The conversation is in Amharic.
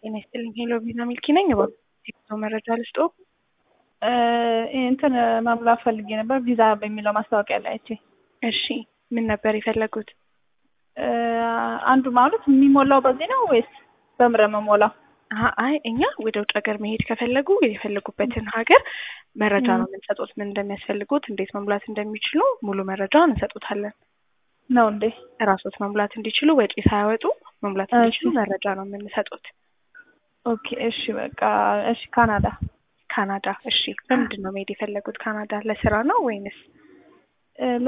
ጤና ይስጥልኝ። ሄሎ ቪዛ ሚልኪ ነኝ። እባክዎ መረጃ ልስጦ? እንትን መሙላት ፈልጌ ነበር ቪዛ በሚለው ማስታወቂያ ላይ አይቼ። እሺ ምን ነበር የፈለጉት? አንዱ ማለት የሚሞላው በዚህ ነው ወይስ በምረ መሞላው? አይ እኛ ወደ ውጭ ሀገር መሄድ ከፈለጉ የፈለጉበትን ሀገር መረጃ ነው የምንሰጡት። ምን እንደሚያስፈልጉት፣ እንዴት መሙላት እንደሚችሉ ሙሉ መረጃ እንሰጡታለን። ነው እንዴ? እራሶት መሙላት እንዲችሉ ወጪ ሳያወጡ መሙላት እንዲችሉ መረጃ ነው የምንሰጡት። ኦኬ እሺ በቃ እሺ። ካናዳ ካናዳ። እሺ በምንድን ነው መሄድ የፈለጉት? ካናዳ ለስራ ነው ወይንስ